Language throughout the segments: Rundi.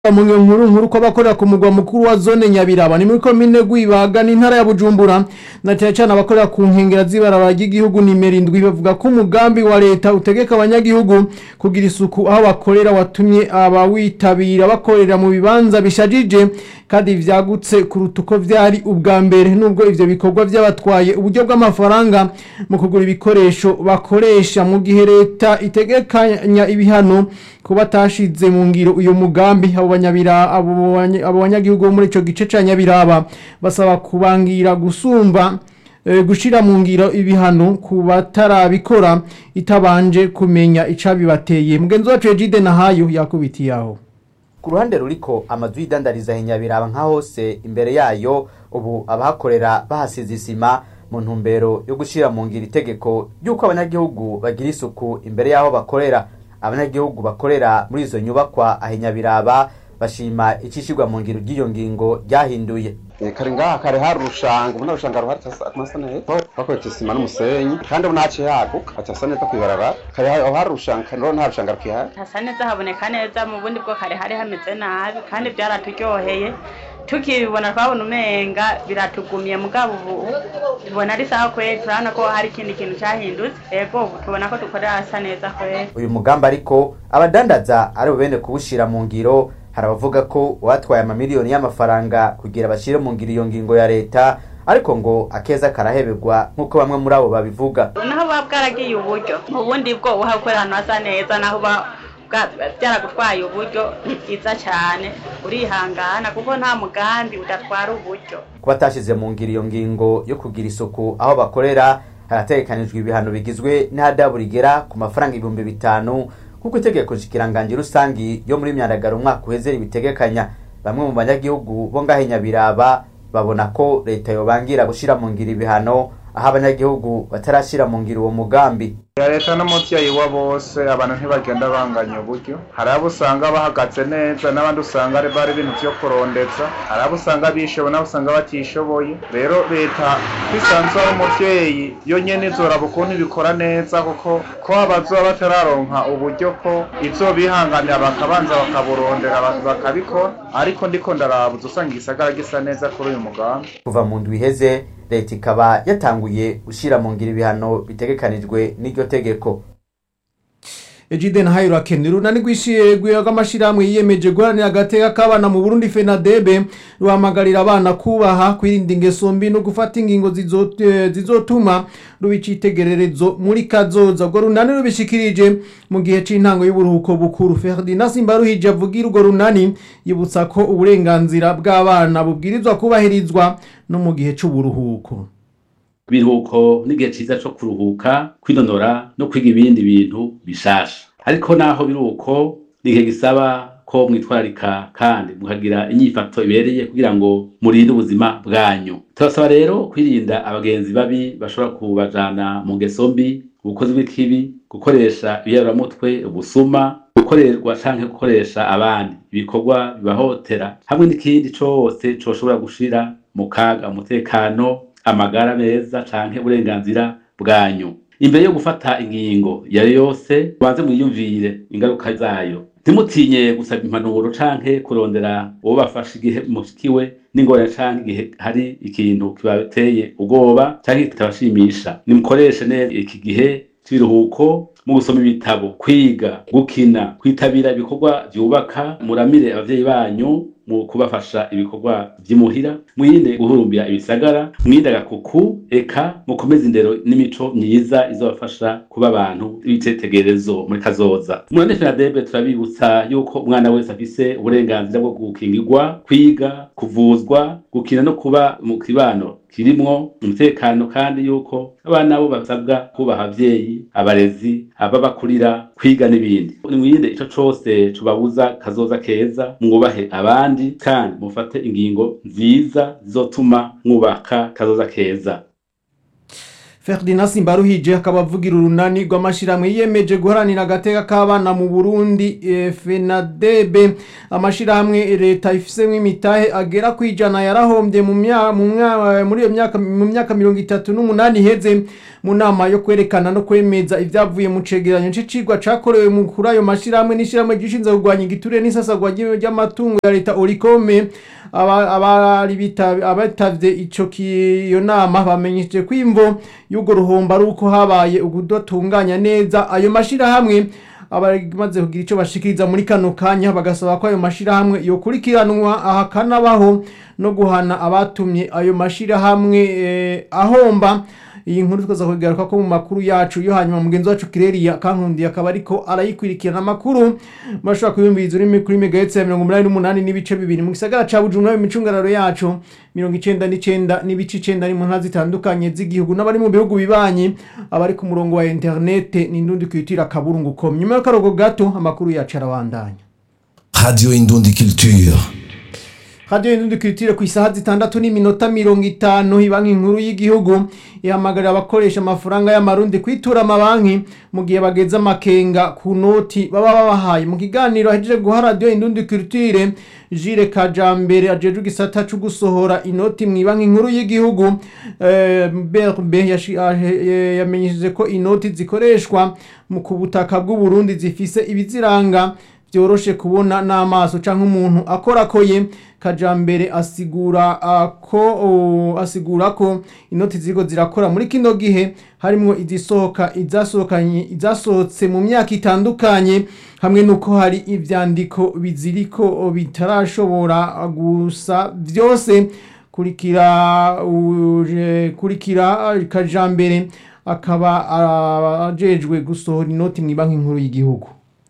mu nkuru nkuru ko abakorera ku mugwa mukuru wa zone nyabiraba ni muri komine gwibaga n'intara ya bujumbura na cyane cyane abakorera ku nkengera z'ibarabara ry'igihugu nimero indwi bavuga ko umugambi wa leta utegeka abanyagihugu kugira isuku aho bakorera watumye abawitabira bakorera mu bibanza bishajije kandi vyagutse kuruta uko vyari ubwa mbere nubwo ivyo bikorwa vyabatwaye uburyo bw'amafaranga mu kugura ibikoresho bakoresha mu gihe leta itegekanya ibihano ko batashize mu ngiro uyu mugambi abo banyabira abo banya- abo banyagihugu bo muri ico gice ca nyabiraba basaba kubangira gusumba eh, gushira mu ngiro ibihano ku batarabikora itabanje kumenya icabibateye mugenzi wacu Egide Nahayo yakubitiye aho ku ruhande ruriko amazu y'idandariza hinyabiraba nka hose imbere yayo ubu abahakorera bahasize isima mu ntumbero yo gushira mu ngiro itegeko ry'uko abanyagihugu bagira isuku imbere y'aho bakorera abanyagihugu bakorera muri izo nyubakwa ahinyabiraba bashima icishirwa mu ngiro ry'iyo ngingo ryahinduye Eh, kare ngaha kare hari urushanga ubona urushanga ruhari hasa neza bakoresha isima n'umusenyi kandi ubu ntaciye haguka hacasa neza kwibarabara kare aho hari urushanga kandi nta rushanga rukihari hasa neza haboneka neza mu bundi bwo kare hari hameze nabi kandi byaraturyoheye tukibibona twabona umenga biratugumye mugabo ubu tubona ari sawa kweli turabona ko hari ikindi kintu cyahindutse ego ubu tubona ko dukorera hasa neza kweli uyu mugambi ariko abadandaza ari bubene kuwushira mu ngiro hari abavuga ko watwaye amamiliyoni y'amafaranga kugira bashyire mu ngiro iyo ngingo ya leta ariko ngo akeza karaheberwa nk'uko bamwe muri abo babivuga naho buba bwaragiye uburyo ubundi bwo uha gukorera ahantu hasa neza naho buba bwa- byaragutwaye uburyo ni byiza cyane urihangana kuko nta mugambi udatwara uburyo kuba atashyize mu ngiro iyo ngingo yo kugira isuku aho bakorera harategekanijwe ibihano bigizwe n'ihadabu rigera ku mafaranga ibihumbi bitanu nk'uko itegeko nshikiranganji rusangi yo muri myandagaro umwaka uheze ribitegekanya bamwe mu banyagihugu bo ngahe nyabiraba babona ko leta yobangira gushira mu ngiro ibihano aho abanyagihugu batarashira mu ngiro uwo mugambi ya leta n'umuvyeyi wa bose abantu ntibagenda banganya uburyo hari abo usanga bahagaze neza n'abandi usanga ari bari ibintu vyo kurondeza hari abo usanga bishoboye n'abo usanga batishoboye rero leta kwisanzwe ari umuvyeyi yo nyene izoraba ukuntu ibikora neza kuko ko abazoba batararonka uburyo ko izobihanganira bakabanza bakaburondera bak- bakabikora ariko ndiko ndarabuza usanga igisagara gisa neza kuri uyu mugambi kuva mu ndwi iheze leta ikaba yatanguye gushira mu ngiro ibihano bitegekanijwe n'iryo tegeko Ejide Nahayo rakenera urunani rwishiye rw'amashirahamwe yiyemeje guharanira agateka k'abana mu Burundi FENADEB ruhamagarira abana kubaha kwirinda ingeso mbi no gufata ingingo zizo- eh, zizotuma ruba icitegererezo muri kazoza ubwo runani rubishikirije mu gihe c'intango y'uburuhuko bukuru Ferdinand Simbaruhije avugira urwo runani yibutsa ko uburenganzira bw'abana bubwirizwa kubahirizwa no mu gihe c'uburuhuko ibiruhuko n'igihe ciza co kuruhuka kwinonora no kwiga ibindi bintu bishasha ariko naho biruko ni igihe gisaba ko mwitwararika kandi mukagira inyifato ibereye kugira ngo murinde ubuzima bwanyu turasaba rero kwirinda abagenzi babi bashobora kubajana mu ngeso mbi ubukozi bw'ikibi gukoresha ibiyaburamutwe ubusuma gukorerwa canke gukoresha abandi ibikorwa bibahotera hamwe n'ikindi cose coshobora gushira mu kaga umutekano amagara meza canke uburenganzira bwanyu imbere yo gufata ingingo iyo ari yo yose mubanze mwiyumvire ingaruka zayo ntimutinye gusaba impanuro canke kurondera uwo bafasha igihe mushikiwe n'ingorane canke igihe hari ikintu kibateye ubwoba canke kitabashimisha nimukoreshe neza iki gihe c'ibiruhuko mu gusoma ibitabo kwiga gukina kwitabira ibikorwa vyubaka muramire abavyeyi banyu mu kubafasha ibikorwa vy'imuhira mwirinde guhurumbira ibisagara mwirinde agakuku eka mukomeze indero n'imico myiza izobafasha kuba abantu b'icitegererezo muri kazoza murane fenadebe turabibutsa yuko umwana wese afise uburenganzira bwo gukingirwa kwiga kuvuzwa gukina no kuba mu kibano kirimwo umutekano kandi yuko abana bo basabwa kubaha abavyeyi abarezi ababakurira kwiga n'ibindi mwirinde ico cose tubabuza kazoza keza mwubahe abandi kandi mufate ingingo nziza zizotuma mwubaka kazoza keza Ferdinand Simbaruhije akaba avugira urunani rw'amashirahamwe yiyemeje guharanira agateka k'abana mu Burundi eh, FENADEB amashirahamwe leta ifisemwo imitahe agera kwijana yarahombye mu mya- mu mwa- muri iyo myaka mu myaka mirongo itatu n'umunani iheze mu nama yo kwerekana no kwemeza ibyavuye mu cegeranyo c'icigwa cakorewe mu kuri ayo mashirahamwe n'ishirahamwe gishinzwe kurwanya igiturire n'isasagwa ry'ibintu ry'amatungo ya leta Oricome aba- abari bita- abatavye ico ki- iyo nama bamenyesheje ko imvo y'urwo ruhombo ari uko habaye ukudatunganya neza ayo mashirahamwe abamaze kugira icyo bashikiriza muri kano kanya bagasaba ko ayo mashirahamwe yokurikiranwa ahakanabaho no guhana abatumye ayo mashirahamwe eh, ahomba iyi nkuru tukaza kugaruka ko mu makuru yacu yo hanyuma mugenzi wacu Kireria kankundi akaba ariko arayikurikirana amakuru bashobora kuyumviriza urimi kuri megahertz ya mirongo umunani n'umunani n'ibice bibiri mu gisagara ca Bujumbura mu micungararo yacu mirongo icenda n'icenda n'ibice icenda ni mu ntara zitandukanye z'igihugu n'abari mu bihugu bibanyi abari ku murongo wa internet n'indundi kwitira kaburungu com nyuma y'akarogo gato amakuru yacu arabandanya Radio Indundi Culture. Radio Indundi Culture ku isaha zitandatu n'iminota mirongo itanu ibanki nkuru y'igihugu ihamagarira abakoresha amafaranga y'amarundi kwitura amabanki mu gihe bageze amakenga ku noti baba babahaye mu kiganiro ahejeje guha Radio Indundi Culture Jire Kajambere ajejwe igisata co gusohora inoti mu banki nkuru y'igihugu eh, BRB yashi- ahe- eh, yamenyesheje ko inoti zikoreshwa mu ku butaka bw'u Burundi zifise ibiziranga byoroshe kubona n'amaso canke umuntu akorakoye kajambere asigura uh, ko uh, asigura ko inoti ziriko zirakora muri kino gihe harimwo izisohoka izasohokanye izasohotse mu myaka itandukanye hamwe nuko hari ivyandiko biziriko bitarashobora gusa vyose kurikira uje kurikira kajambere akaba uh, ajejwe gusohora inoti mu banki nkuru y'igihugu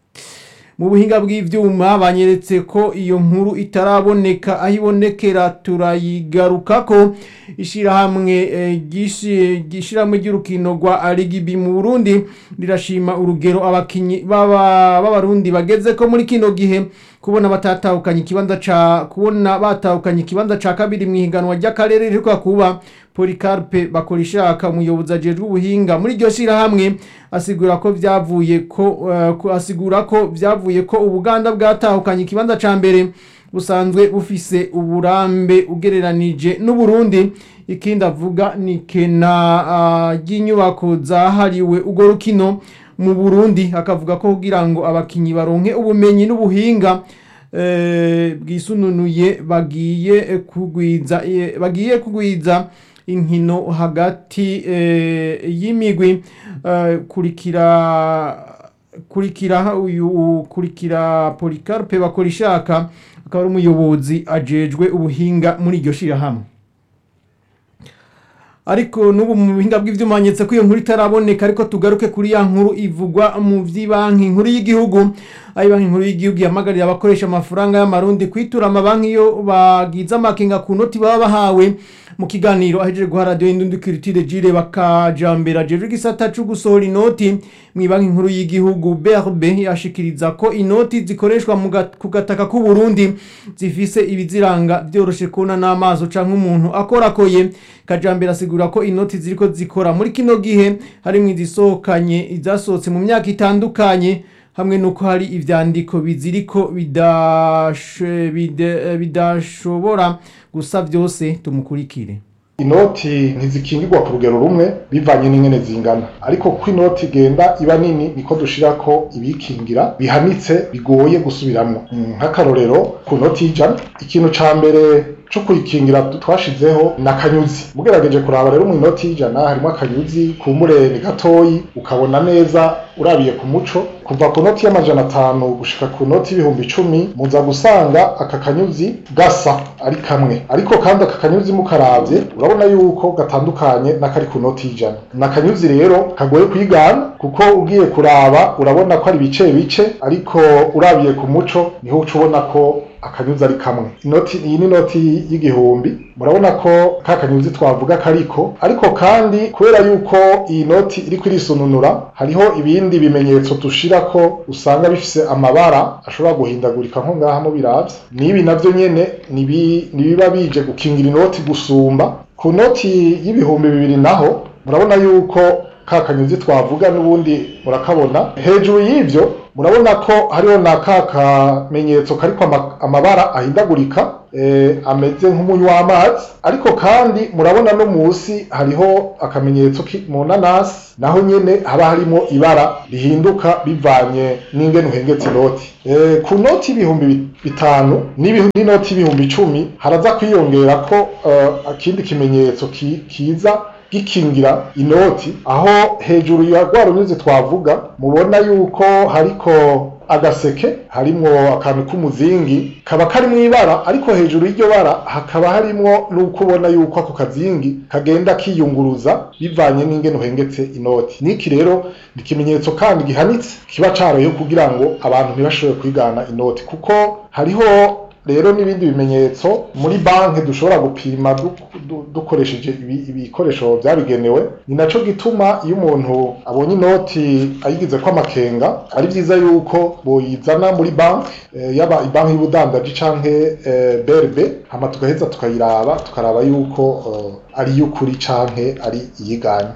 mu buhinga bw'ivyuma banyeretse ko iyo nkuru itaraboneka aho ibonekera turayigarukako ishirahamwe eh, gishi- gishirahamwe ry'urukino rwa arigibi mu burundi rirashima urugero abakinyi b'aba- b'abarundi bagezeko muri kino gihe kubona batatahukanye ikibanza ca kubona batahukanye ikibanza ca kabiri mu ihiganwa ry'akarere riheruka kuba Policarpe Bakorishaka umuyobozi ajejwe ubuhinga muri iryo shirahamwe asigura ko vyavuye ko eh, ko- asigura ko vyavuye ko Ubuganda bwatahukanye ikibanza ca mbere busanzwe bufise uburambe ugereranije n'Uburundi ikindi avuga ni kena ah, ry'inyubako zahariwe urwo rukino mu Burundi akavuga ko kugira ngo abakinyi baronke ubumenyi n'ubuhinga eh, bwisununuye bagiye kugwiza eh, bagiye kugwiza inkino hagati eh, y'imigwi eh, kurikira kurikira uyu kurikira Policarpe Bakorishaka akaba ari umuyobozi ajejwe ubuhinga muri iryo shirahamwe ariko n'ubu mu buhinga bw'ivyuma nyetse ko iyo nkuru itaraboneka ariko tugaruke kuri ya nkuru ivugwa mu vy'ibanki nkuru y'igihugu aho banki nkuru y'igihugu ihamagarira abakoresha amafaranga y'amarundi kwitura amabanki iyo bagize amakenga ku noti baba bahawe mu kiganiro ahejeje guha radiyo y'indundi kiritire jire bakajambere ajejwe igisata co gusohora inoti mu banki nkuru y'igihugu BRB yashikiriza ko inoti zikoreshwa mu gat- ku gataka k'u Burundi zifise ibiziranga vyoroshe kubona n'amaso canke umuntu akorakoye kajambere asigura ko inoti ziriko zikora muri kino gihe harimwo izisohokanye izasohotse mu myaka itandukanye hamwe nuko hari ivyandiko biziriko bidashe- bide- bidashobora gusa vyose tumukurikire inoti ntizikingirwa ku rugero rumwe bivanye n'ingene zingana ariko ko inoti igenda iba nini niko dushirako ibikingira bihanitse bigoye gusubiramwo Mm, nk'akarorero ku noti y'ijana ikintu ca mbere co kuyikingira twashizeho ni akanyuzi mugerageje kuraba rero mu inoti y'ijana harimo akanyuzi kumbure ni gatoyi ukabona neza urabiye ku muco kuva ku noti y'amajana atanu gushika ku noti y'ibihumbi icumi muza gusanga aka kanyuzi gasa ari kamwe ariko kandi aka kanyuzi mukaravye urabona yuko gatandukanye n'akari ku noti y'ijana ni akanyuzi rero kagoye kwigana kuko ugiye kuraba urabona ko ari bice bice ariko urabiye ku muco niho uca ubona ko akanyuzi ari kamwe inoti iyi ni inoti y'igihumbi murabona ko ka kanyuzi twavuga kariko ariko kandi kubera yuko iyi noti iriko irisununura hariho ibindi bimenyetso dushirako usanga bifise amabara ashobora guhindagurika nko ngaha mubiravye n'ibi navyo nyene nibi- nibiba bije gukingira inoti gusumba ku noti y'ibihumbi bibiri naho murabona yuko ka kanyuzi twavuga n'ubundi murakabona hejuru y'ivyo murabona ko hariho na ka kamenyetso kariko ama- amabara ahindagurika eh, ameze nk'umunywi w'amazi ariko kandi murabona no musi hariho akamenyetso ki- mu nanasi naho nyene haba harimo ibara rihinduka bivanye n'ingene uhengetse inoti eh, ku noti y'ibihumbi bi- bitanu n'ibihu- n'inoti y'ibihumbi icumi haraza kwiyongera ko eh, akindi kimenyetso ki- kiza gikingira inoti aho hejuru ya rwa runyuzi twavuga mubona yuko hariko agaseke harimwo akantu k'umuzingi kaba kari mu ibara ariko hejuru y'iryo bara hakaba harimwo n'uko ubona yuko ako kazingi kagenda kiyunguruza bivanye n'ingene uhengetse inoti niki rero ni ikimenyetso kandi gihanitse kiba caroye kugira ngo abantu ntibashobore kwigana inoti kuko hariho rero n'ibindi bimenyetso muri banki dushobora gupima du- du- dukoresheje ibi- ibikoresho byabigenewe ni naco gituma iyo umuntu abonye inoti ayigize ko amakenga ari vyiza yuko boyizana muri banki eh, yaba ibanki y'ubudandaji canke eh, BRB hama tugaheza tukayiraba tukaraba yuko eh, ari iy'ukuri canke ari iyiganye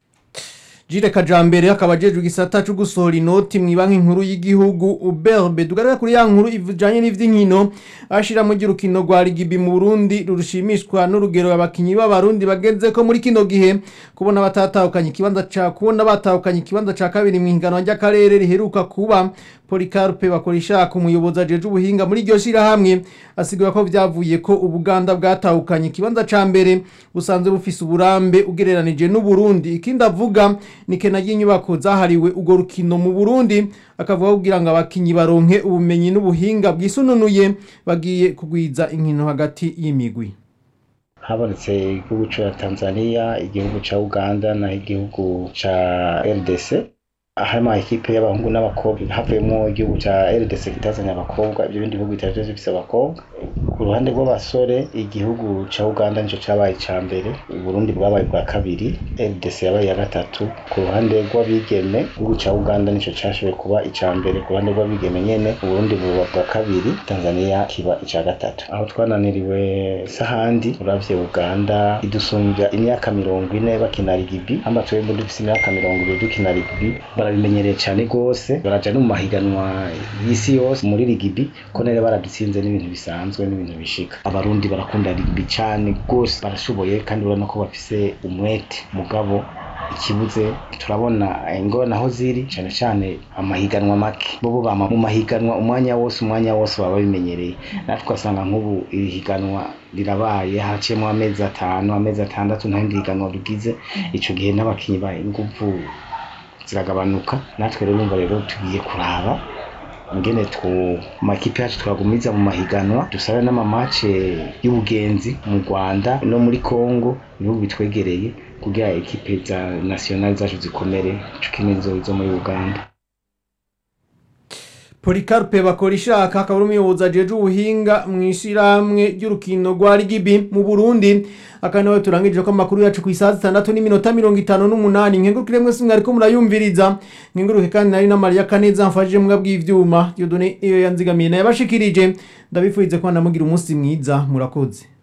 Jire Kajambere akaba ajejwe igisata cyo gusohora inoti mu banki nkuru y'igihugu UBRB dugaragara kuri ya nkuru ivujanye n'ivy'inkino ashira mu girukino rwa Rigibi mu Burundi rurushimishwa n'urugero abakinyi b'abarundi bageze ko muri kino gihe kubona batatahukanye ikibanza ca kubona batahukanye ikibanza ca kabiri mu higanwa ry'akarere riheruka kuba Policarpe bakoresha ku muyobozi ajeje ubuhinga muri iryo shirahamwe asigura ko vyavuye ko Ubuganda bwatahukanye ikibanza ca mbere busanzwe bufise uburambe ugereranije n'u Burundi ikindi avuga ni kena ry'inyubako zahariwe urwo rukino mu Burundi akavuga ko kugira ngo abakinyi baronke ubumenyi n'ubuhinga bwisununuye bagiye kugwiza inkino hagati y'imigwi habonetse igihugu ca Tanzania igihugu ca Uganda na igihugu ca RDC harimo ekipe y'abahungu n'abakobwa havuyemo igihugu ca RDC kitazanye abakobwa ibyo bindi bihugu bitari vyose bifise abakobwa ku ruhande rw'abasore igihugu ca Uganda nico cabaye ica mbere Burundi bwabaye bwa kabiri RDC yabaye iya gatatu ku ruhande rw'abigeme igihugu ca Uganda nico cashoboye kuba ica mbere ku ruhande rw'abigeme nyene Burundi buba bwa kabiri Tanzania kiba ica gatatu aho twananiriwe sahandi uravye Uganda idusumbya imyaka mirongo ine bakina rigibi hamba twebwe dufise imyaka mirongo ibiri dukina rigibi barabimenyereye cyane rwose baraja no mu mahiganwa y'isi yose muri rigibi ko nere baradutsinze n'ibintu bisanzwe n'ibintu bishika abarundi barakunda rigibi cyane rwose barashoboye kandi urabona ko bafise umwete mugabo ikibuze turabona ingorane aho ziri cyane cyane amahiganwa make bo bama mu mahiganwa umwanya wose umwanya wose baba babimenyereye natwe ugasanga nk'ubu iri higanwa rirabaye haciyemo amezi atanu amezi atandatu nta rindi higanwa rugize ico gihe n'abakinyi ba inguvu ziragabanuka natwe rero urumva rero tugiye kuraba ingene tu makipe yacu twagumiza mu mahiganwa dusabe n'amamace y'ubugenzi mu Rwanda no muri Congo ibihugu bitwegereye kugira ekipe za national zacu zikomere cukine zo zo muri Uganda Policarpe bakora ishaka akaba ari umuyobozi ajeje ubuhinga mu ishiramwe ry'urukino rwa Rigibi mu Burundi akanawe turangije ko amakuru yacu ku isaha zitandatu n'iminota mirongo itanu n'umunani nkengurukire mwese mwariko murayumviriza nkenguruke kandi nari na Maria Kaneza mfashije mbwa bw'ivyuma Dieudonné iyo yanzigamiye nayo yabashikirije ndabifurize ko namugira umunsi mwiza murakoze